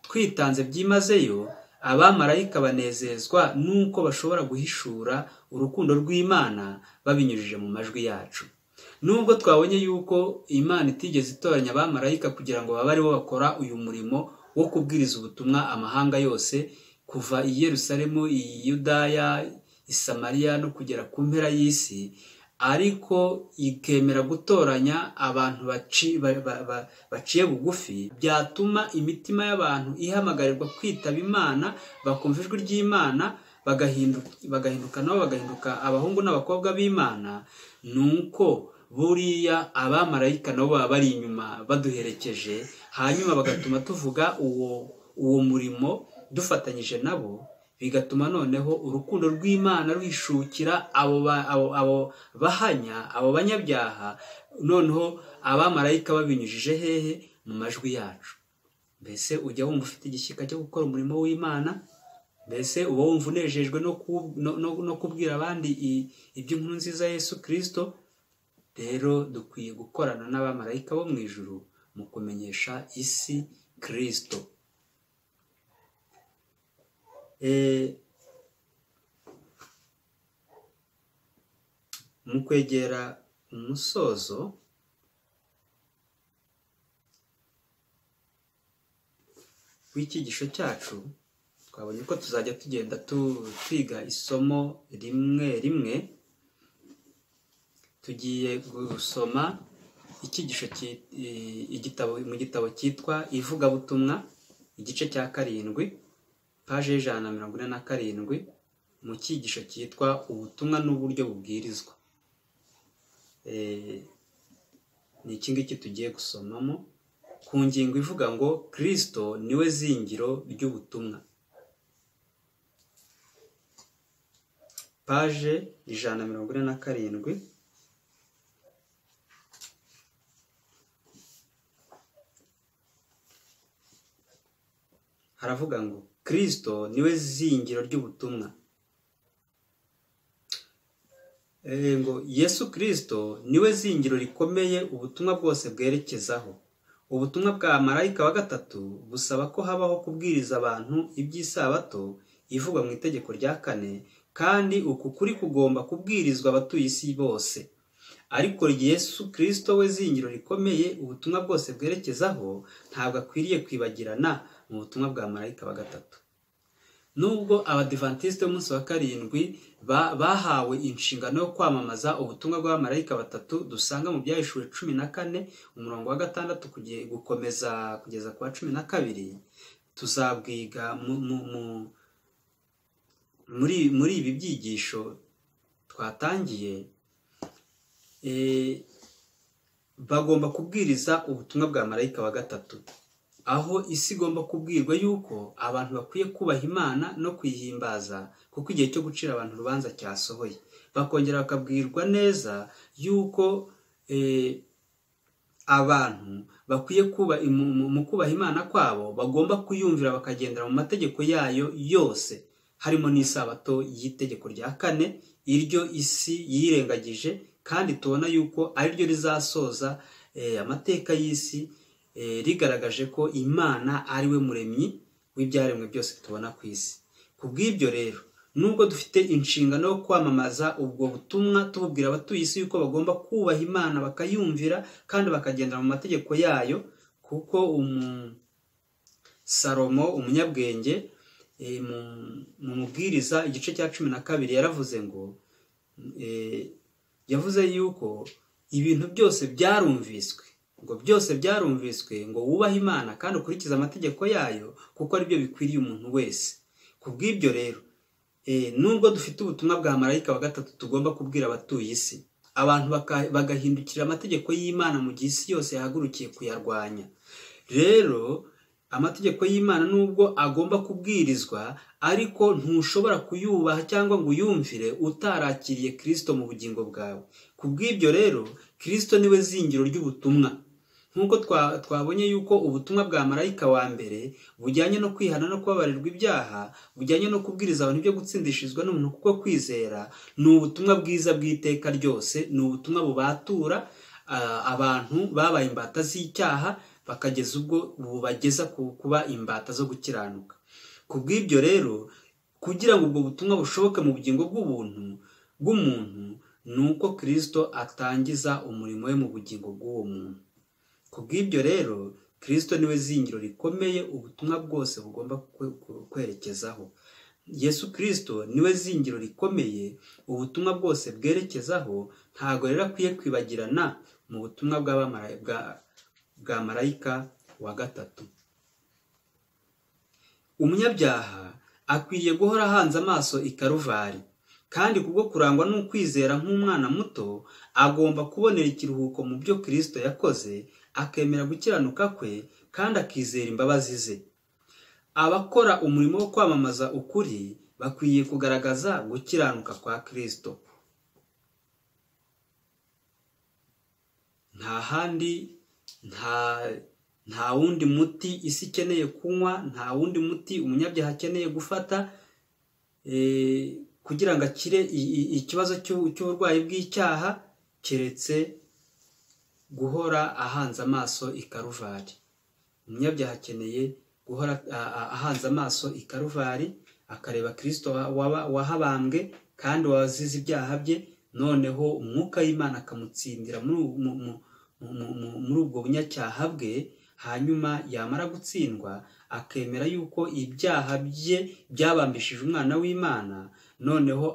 twitanze byimazeyo abamarayika banezezwa n'uko bashobora guhishura urukundo rw'imana babinyujije mu majwi yacu nubwo twabonye yuko imana itigeze itoranya abamarayika kugira ngo babe aribo bakora uyu murimo wo kubwiriza ubutumwa amahanga yose kuva i Yerusalemu iyi yudaya isamariya no kugera ku mpera y'isi ariko ikemera gutoranya abantu baciye bugufi byatuma imitima y'abantu ihamagarirwa kwitaba imana bakumva ijwi ry'imana bagahinduka nabo bagahinduka abahungu n'abakobwa b'imana ni uko buriya abamarayika nabo baba bari inyuma baduherekeje hanyuma bagatuma tuvuga uwo uwo murimo dufatanyije nabo bigatuma noneho urukundo rw'imana ruhishukira abo bahanya abo banyabyaha noneho abamarayika babinyujije hehe mu majwi yacu mbese ujya wumva ufite igishyika cyo gukora umurimo w'imana mbese uba wumva unejejwe no kubwira abandi iby'inkuru nziza Yesu kirisito rero dukwiye gukorana n'abamarayika bo mu ijuru mu kumenyesha isi kirisito mu kwegera umusozo w'icyigisho cyacu twabonye ko tuzajya tugenda twiga isomo rimwe rimwe tugiye gusoma icyigisho igitabo mu gitabo cyitwa ivugabutumwa igice cya karindwi paje y'ijana na mirongo ine na karindwi mu cyigisho cyitwa ubutumwa n'uburyo bubwirizwa ni iki ngiki tugiye gusomamo ku ngingo ivuga ngo kirisito niwe zingiro ry'ubutumwa paje ijana na mirongo ine na karindwi haravuga ngo kirisito niwe zingiro ry'ubutumwa Eh, ngo yesu kirisito niwe zingiro rikomeye ubutumwa bwose bwerekezaho ubutumwa bwa marayika wa gatatu busaba ko habaho kubwiriza abantu iby'isabato ivugwa mu itegeko rya kane kandi uku kuri kugomba kubwirizwa abatuye isi bose ariko yesu kirisito we zingiro rikomeye ubutumwa bwose bwerekezaho ntabwo akwiriye kwibagirana mu butumwa bwa marayika wa gatatu nubwo abadivantisite b'umunsi wa karindwi bahawe inshingano yo kwamamaza ubutumwa bw'abamarayika batatu dusanga mu byahishuwe cumi na kane umurongo wa gatandatu gukomeza kugeza ku wa cumi na kabiri tuzabwiga muri ibi byigisho twatangiye bagomba kubwiriza ubutumwa bwa marayika wa gatatu aho isi igomba kubwirwa yuko abantu bakwiye kubaha imana no kuyihimbaza kuko igihe cyo gucira abantu urubanza cyasohoye bakongera bakabwirwa neza yuko abantu bakwiye kuba mu kubaha imana kwabo bagomba kuyumvira bakagendera mu mategeko yayo yose harimo n'isabato y'itegeko rya kane iryo isi yirengagije kandi tubona yuko ariryo rizasoza amateka y'isi rigaragaje ko imana ari we muremyi w'ibyaremwe byose tubona ku isi ku bw'ibyo rero nubwo dufite inshingano yo kwamamaza ubwo butumwa tububwira abatuye isi yuko bagomba kubaha imana bakayumvira kandi bakagendera mu mategeko yayo kuko umusalomo umunyabwenge mu mubwiriza igice cya cumi na kabiri yaravuze ngo yavuze yuko ibintu byose byarumviswe ngo byose byarumviswe ngo wubahe imana kandi ukurikize amategeko yayo kuko aribyo bikwiriye umuntu wese ku bw'ibyo rero nubwo dufite ubutumwa bwa marayika wa gatatu tugomba kubwira abatuye isi abantu bagahindukira amategeko y'imana mu gihe isi yose yahagurukiye kuyarwanya rero amategeko y'imana nubwo agomba kubwirizwa ariko ntushobora kuyubaha cyangwa ngo uyumvire utarakiriye kirisito mu bugingo bwawe ku bw'ibyo rero kirisito niwe zingiro ry'ubutumwa nk'uko twabonye yuko ubutumwa bwa marayika wa mbere bujyanye no kwihana no kubabarirwa ibyaha bujyanye no kubwiriza abantu ibyo gutsindishirizwa n'umuntu kuko kwizera ni ubutumwa bwiza bw'iteka ryose ni ubutumwa bubatura abantu babaye imbata z'icyaha bakageza ubwo bubageza kuba imbata zo gukiranuka ku bw'ibyo rero kugira ngo ubwo butumwa bushoboke mu bugingo bw'ubuntu bw'umuntu ni uko kirisito atangiza umurimo we mu bugingo bw'uwo muntu ku bw'ibyo rero kirisito niwe zingiro rikomeye ubutumwa bwose bugomba kwerekezaho yesu kirisito niwe zingiro rikomeye ubutumwa bwose bwerekezaho ntabwo rero akwiye kwibagirana mu butumwa bwa marayika wa gatatu umunyabyaha akwiriye guhora ahanze amaso i karuvari kandi kubwo kurangwa n'ukwizera nk'umwana muto agomba kubonera ikiruhuko mu byo kirisito yakoze akemera gukiranuka kwe kandi akizera imbabazi ze abakora umurimo wo kwamamaza ukuri bakwiye kugaragaza gukiranuka kwa kirisito nta handi nta nta wundi muti isi ikeneye kunywa nta wundi muti umunyabyaha akeneye gufata kugira ngo akire ikibazo cy'uburwayi bw'icyaha keretse guhora ahanze amaso i karuvari umunyabyaha akeneye guhora ahanze amaso i karuvari akareba kirisito wahabambwe kandi wazize ibyaha bye noneho umwuka w'imana akamutsindira muri ubwo bunyacyaha bwe hanyuma yamara gutsindwa akemera yuko ibyaha bye byabambishije umwana w'imana noneho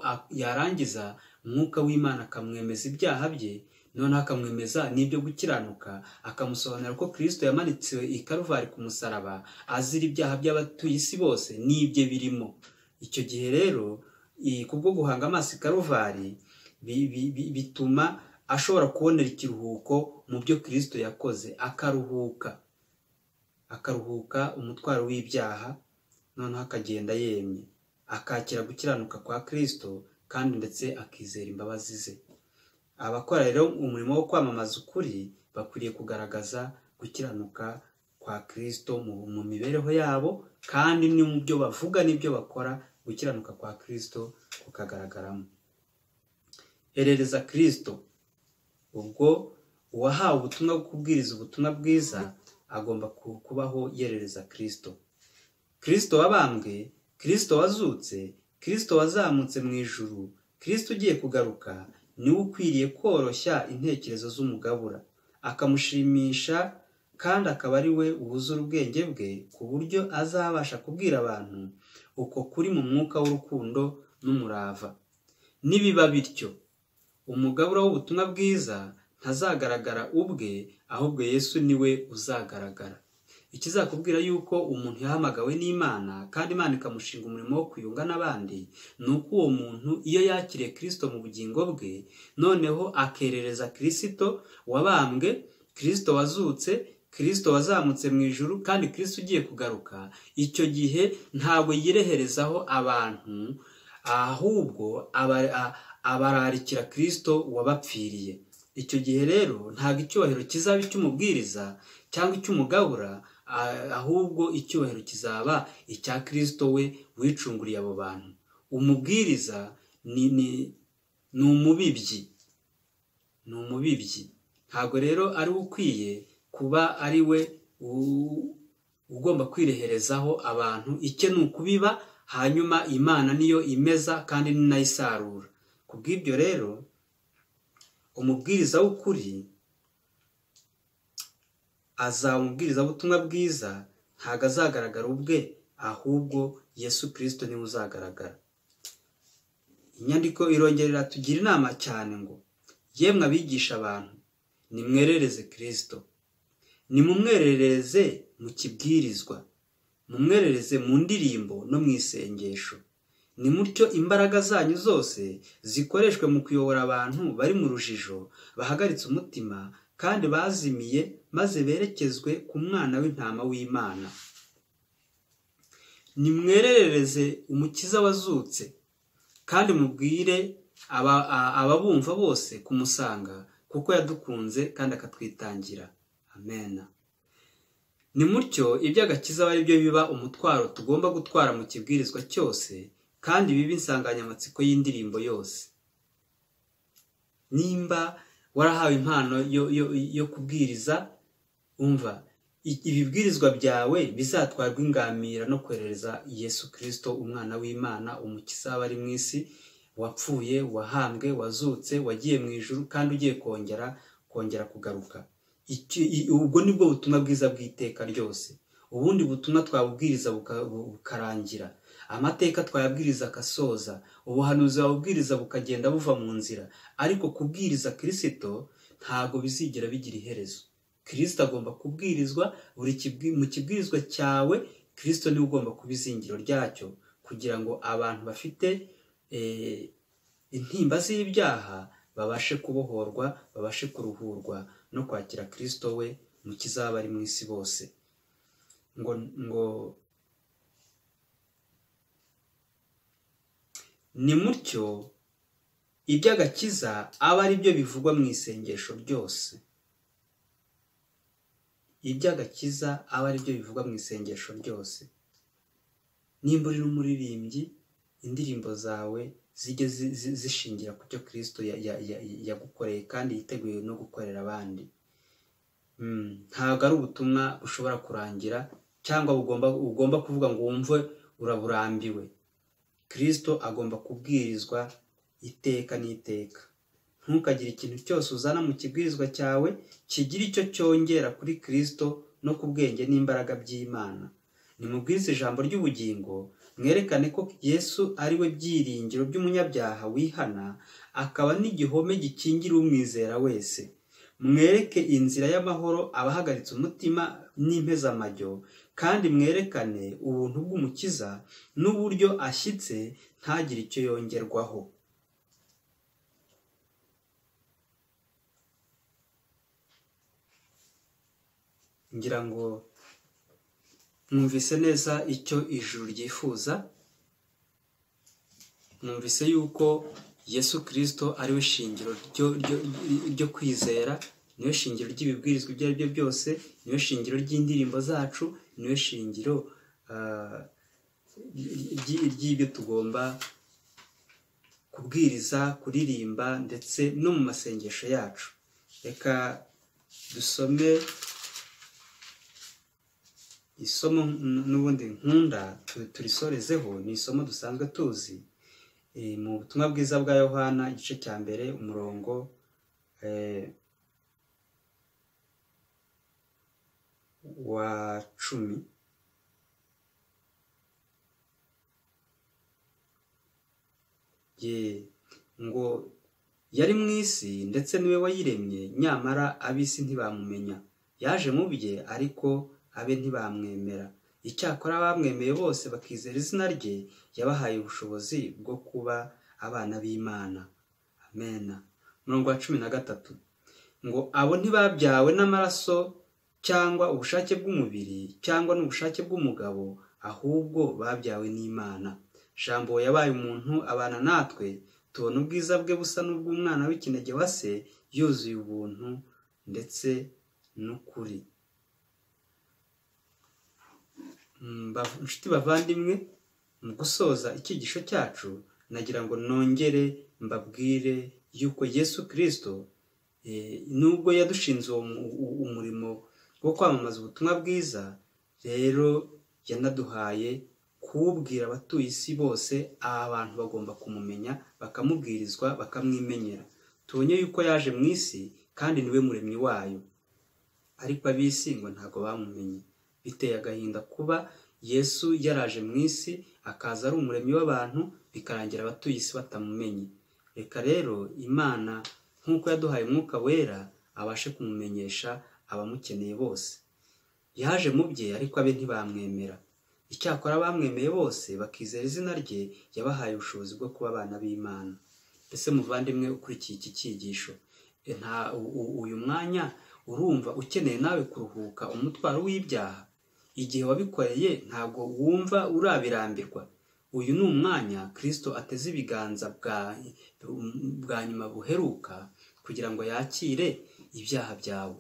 yarangiza umwuka w'imana akamwemeza ibyaha bye noneho akamwemeza n'ibyo gukiranuka akamusobanurira ko kirisito yamanitsiwe i karuvari ku musaraba azira ibyaha by'abatuye isi bose n'ibye birimo icyo gihe rero kubwo guhanga amaso i karuvari bituma ashobora kubonera ikiruhuko mu byo kirisito yakoze akaruhuka akaruhuka umutwaro w'ibyaha noneho akagenda yemye akakira gukiranuka kwa kirisito kandi ndetse akizera imbabazi ze abakora rero umurimo wo kwamamaza ukuri bakwiriye kugaragaza gukiranuka kwa kirisito mu mibereho yabo kandi ni mu byo bavuga n'ibyo bakora gukiranuka kwa kirisito kukagaragaramo herereza kirisito ubwo uwahawe ubutumwa bwo kubwiriza ubutumwa bwiza agomba kubaho yerereza kirisito kirisito wabambwe kirisito wazutse kirisito wazamutse mu ijuru kirisito ugiye kugaruka niwe ukwiriye koroshya intekerezo z'umugabura akamushimisha kandi akaba ari we wuzura ubwenge bwe ku buryo azabasha kubwira abantu uko kuri mu mwuka w'urukundo n'umurava nibiba bityo umugabura w'ubutumwa bwiza ntazagaragara ubwe ahubwo yesu niwe uzagaragara ikizakubwira yuko umuntu yahamagawe n'imana kandi imana ikamushinga umurimo wo kuyunga n'abandi ni uko uwo muntu iyo yakiriye kirisito mu bugingo bwe noneho akerereza kirisito wabambwe kirisito wazutse kirisito wazamutse mu ijuru kandi kirisito ugiye kugaruka icyo gihe ntabwo yireherezaho abantu ahubwo abararikira kirisito wabapfiriye icyo gihe rero ntabwo icyubahiro kizaba icy'umubwiriza cyangwa icy'umugabura ahubwo icyubahiro kizaba icya kirisito we wicunguriye abo bantu umubwiriza ni umubibyi ni umubibyi ntabwo rero ari we ukwiye kuba ari we ugomba kwireherezaho abantu icye ni ukubiba hanyuma imana niyo imeza kandi ni nayo isarura ku bw'ibyo rero umubwiriza w'ukuri azaba umubwiriza w'ubutumwa bwiza ntabwo azagaragara ubwe ahubwo yesu kirisito niwe uzagaragara inyandiko irongerera tugira inama cyane ngo yemwe abigisha abantu nimwerereze kirisito nimumwerereze mu kibwirizwa mumwerereze mu ndirimbo no mu isengesho ni mutyo imbaraga zanyu zose zikoreshwe mu kuyobora abantu bari mu rujijo bahagaritse umutima kandi bazimiye maze berekezwe ku mwana w'intama w'imana nimwerereze umukiza wazutse kandi mubwire ababumva bose kumusanga kuko yadukunze kandi akatwitangira amena ni mutyo iby'agakiza aba ari byo biba umutwaro tugomba gutwara mu kibwirizwa cyose kandi biba insanganyamatsiko y'indirimbo yose nimba warahawe impano yo kubwiriza umva ibibwirizwa byawe bizatwarwa ingamira no kohereza yesu kirisito umwana w'imana umukiza aba ari mu isi wapfuye wahambwe wazutse wagiye mu ijuru kandi ugiye kongera kongera kugaruka ubwo ni bwo butumwa bwiza bw'iteka ryose ubundi butumwa twabubwiriza bukarangira amateka twayabwiriza agasoza ubuhanuzi babubwiriza bukagenda buva mu nzira ariko kubwiriza kirisito ntabwo bizigera bigira iherezo kirisito agomba kubwirizwa buri mu kibwirizwa cyawe kirisito niwe ugomba kuba izingiro ryacyo kugira ngo abantu bafite intimba z'ibyaha babashe kubohorwa babashe kuruhurwa no kwakira kirisito we mu kizaba ari mu isi bose ngo ngo ni mutyo iby'agakiza aba ari byo bivugwa mu isengesho ryose iby'agakiza aba ari byo bivugwa mu isengesho ryose nimba uri n'umuririmbyi indirimbo zawe zijye zishingira ku cyo kirisito yagukoreye kandi yiteguye no gukorera abandi ntabwo ari ubutumwa bushobora kurangira cyangwa ugomba kuvuga ngo wumve uraburambiwe kirisito agomba kubwirizwa iteka n'iteka ntukagire ikintu cyose uzana mu kibwirizwa cyawe kigira icyo cyongera kuri kirisito no ku bwenge n'imbaraga by'imana nimubwirize ijambo ry'ubugingo mwerekane ko yesu ari we byiringiro by'umunyabyaha wihana akaba n'igihome gikingira umwizera wese mwereke inzira y'amahoro abahagaritse umutima n'impezamajyo kandi mwerekane ubuntu bw'umukiza n'uburyo ashyitse ntagire icyo yongerwaho ngira ngo mwumvise neza icyo ijuru ryifuza mwumvise yuko yesu kirisito ari we shingiro ryo kwizera niyo shingiro ry'ibibwirizwa ibyo ari byo byose niyo shingiro ry'indirimbo zacu niyo shingiro ry'ibyo tugomba kubwiriza kuririmba ndetse no mu masengesho yacu reka dusome isomo n'ubundi nkunda turisorezeho ni isomo dusanzwe tuzi mu butumwa bwiza bwa yohana igice cya mbere umurongo wa cumi ngo yari mu isi ndetse niwe wayiremye nyamara ab'isi ntibamumenya yaje mu bye ariko abe ntibamwemera icyakora abamwemeye bose bakizera izina rye yabahaye ubushobozi bwo kuba abana b'imana amena umurongo wa cumi na gatatu ngo abo ntibabyawe n'amaraso cyangwa ubushake bw'umubiri cyangwa n'ubushake bw'umugabo ahubwo babyawe n'imana jambo yabaye umuntu abana natwe tubona ubwiza bwe busa n'ubw'umwana w'ikinege wa se yuzuye ubuntu ndetse n'ukuri inshuti bavandimwe mu gusoza icyigisho cyacu nagira ngo nongere mbabwire yuko yesu kirisito nubwo yadushinze umurimo wo kwamamaza ubutumwa bwiza rero yanaduhaye kuwubwira abatuye isi bose aba bantu bagomba kumumenya bakamubwirizwa bakamwimenyera tubonye yuko yaje mu isi kandi niwe muremyi wayo ariko ab'isi ngo ntabwo bamumenye biteye agahinda kuba yesu yaraje mu isi akaza ari umuremyi w'abantu bikarangira abatuye isi batamumenye reka rero imana nk'uko yaduhaye umwuka wera abashe kumumenyesha abamukeneye bose yaje mu bye ariko abe ntibamwemera icyakora abamwemeye bose bakizera izina rye yabahaye ubushobozi bwo kuba abana b'imana mbese muvandimwe ukurikiye iki cyigisho uyu mwanya urumva ukeneye nawe kuruhuka umutwaro w'ibyaha igihe wabikoreye ntabwo wumva urabirambirwa uyu ni umwanya kirisito ateze ibiganza bwa nyuma buheruka kugira ngo yakire ibyaha byawe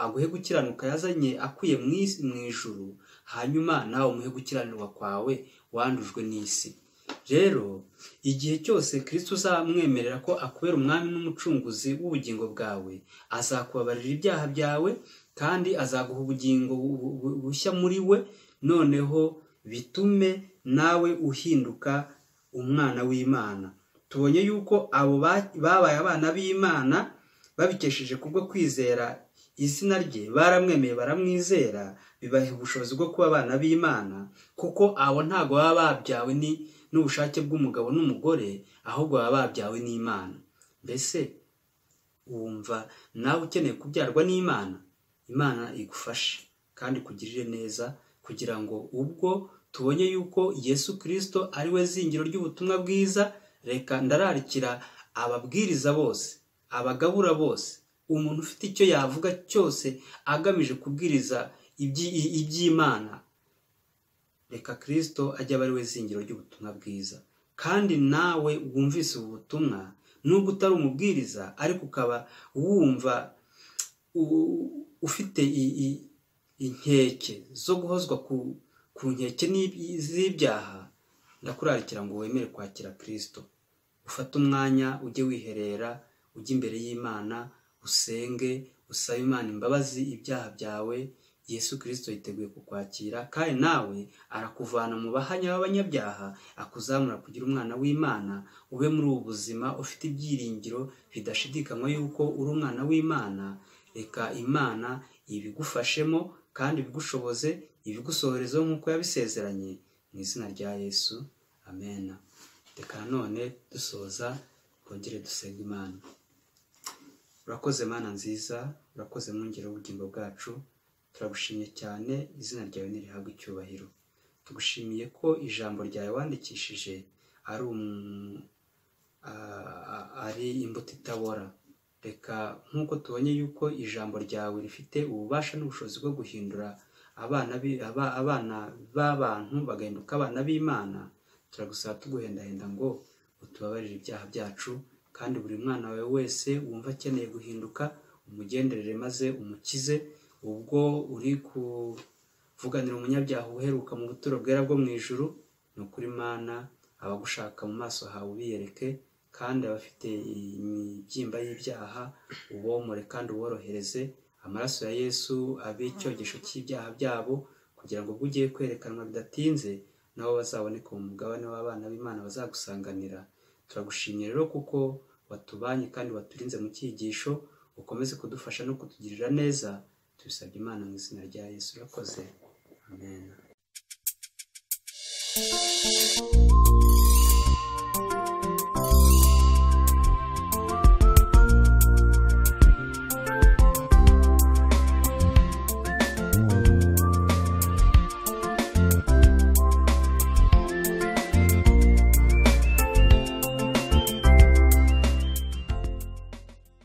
aguhe gukiranuka yazanye akuye mu ijuru hanyuma nawe umuhe gukiranirwa kwawe wandujwe n'isi rero igihe cyose kirisito uzamwemerera ko akubera umwami n'umucunguzi w'ubugingo bwawe azakubabarira ibyaha byawe kandi azaguha ubugingo bushya muri we noneho bitume nawe uhinduka umwana w'imana tubonye yuko abo babaye abana b'imana babikesheje kubwo kwizera izina rye baramwemeye baramwizera bibaha ubushobozi bwo kuba abana b'imana kuko abo ntabwo baba babyawe ni n'ubushake bw'umugabo n'umugore ahubwo baba babyawe n'imana mbese wumva nawe ukeneye kubyarwa n'imana imana igufashe kandi kugirire neza kugira ngo ubwo tubonye yuko yesu kirisito ari we zingiro ry'ubutumwa bwiza reka ndararikira ababwiriza bose abagabura bose umuntu ufite icyo yavuga cyose agamije kubwiriza iby'imana reka kirisito ajya aba ari we zingiro ry'ubutumwa bwiza kandi nawe wumvise ubu butumwa nubwo utari umubwiriza ariko ukaba wumva ufite inkeke zo guhozwa ku nkeke z'ibyaha ndakurarikira ngo wemere kwakira kirisito ufate umwanya ujye wiherera ujye imbere y'imana usenge usabe imana imbabazi ibyaha byawe yesu kirisito yiteguye kukwakira kandi nawe arakuvana mu bahanya b'abanyabyaha akuzamura kugira umwana w'imana ube muri ubu buzima ufite ibyiringiro bidashidikanywa yuko uri umwana w'imana reka imana ibigufashemo kandi ibigushoboze ibigusohorezeho nk'uko yabisezeranye mu izina rya yesu amena reka nanone dusoza twongere dusenga imana urakoze mana nziza urakoze mwongere w'ubugingo bwacu turagushimye cyane izina ryawe ntirihabwe icyubahiro tugushimiye ko ijambo ryawe wandikishije ari ari imbuto itabora reka nk'uko tubonye yuko ijambo ryawe rifite ububasha n'ubushobozi bwo guhindura abana b'abantu bagahinduka abana b'imana turagusaba tuguhendahenda ngo utubabarire ibyaha byacu kandi buri mwana wawe wese wumva akeneye guhinduka umugenderere maze umukize ubwo uri kuvuganira umunyabyaha uheruka mu buturo bwera bwo mu ijuru ni ukuri mana abagushaka mu maso hawe ubiyereke kandi abafite imibyimba y'ibyaha ubomore kandi uborohereze amaraso ya yesu abe icyogesho cy'ibyaha byabo kugira ngo ubwo ugiye kwerekanwa bidatinze nabo bazaboneka mu mugabane w'abana b'imana bazagusanganira turagushimye rero kuko watubanye kandi waturinze mu cyigisho ukomeze kudufasha no kutugirira neza tubisabye imana mu izina rya yesu urakoze amen